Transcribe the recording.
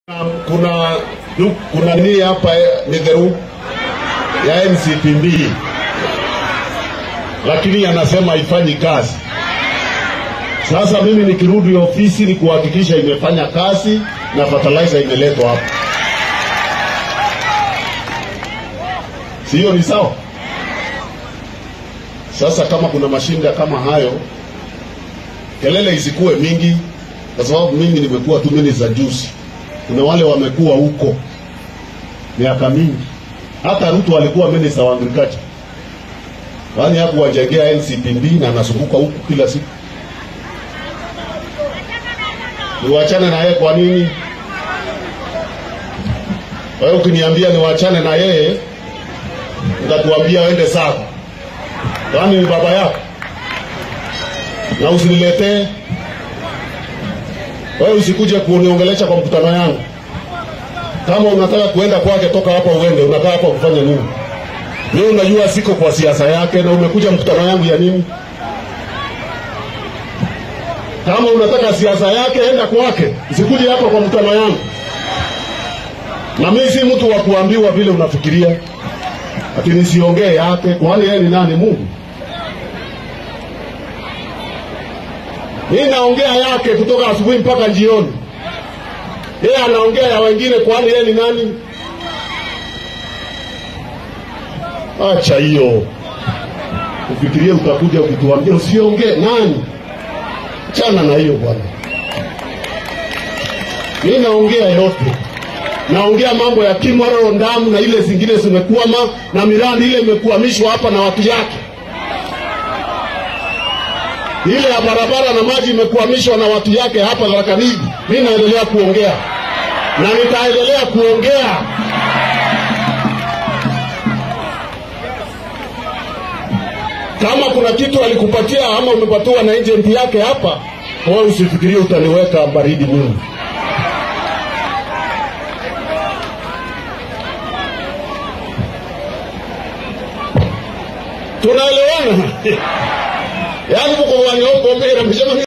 kuna kuna nini hapa Midheru ya NCPB, lakini anasema haifanyi kazi. Sasa mimi nikirudi ofisi ni kuhakikisha imefanya kazi na fertilizer imeletwa hapa, si hiyo ni sawa? Sasa kama kuna mashinda kama hayo, kelele isikuwe mingi, kwa sababu mimi nimekuwa tu minister juzi kuna wale wamekuwa huko miaka mingi. Hata Ruto alikuwa minister wa agriculture, yaani hakuwajengea NCPB na anazunguka huku kila siku. Niwachane na yeye kwa nini? Wewe ukiniambia niwachane na yeye, nitatuambia wende sawa, yaani ni baba yako, na usiniletee wewe usikuje kuniongelesha kwa mkutano yangu. Kama unataka kuenda kwake, toka hapa uende. Unakaa hapa kufanya nini? Wewe unajua siko kwa siasa yake, na umekuja mkutano yangu ya nini? Kama unataka siasa yake, enda kwake, usikuje hapa kwa mkutano yangu. Na mimi si mtu wa kuambiwa vile unafikiria, ati nisiongee yake. Kwani yeye ni nani? Mungu? Mimi naongea yake kutoka asubuhi mpaka jioni. Yeye anaongea ya wengine, kwani yeye ni nani? Acha hiyo, ufikirie utakuja ukituambia usiongee. Nani? Chana na hiyo bwana. Mimi naongea yote, naongea mambo ya Kimaro, Ndamu na ile zingine zimekwama, na miradi ile imekwamishwa hapa na watu yake ile ya barabara na maji imekwamishwa na watu yake hapa Tharaka-Nithi. Mimi naendelea kuongea na nitaendelea kuongea. Kama kuna kitu alikupatia ama umepatiwa na agent yake hapa, wewe usifikirie utaniweka baridi mimi. Tunaelewana? yaani muko wanyopo mbere mshema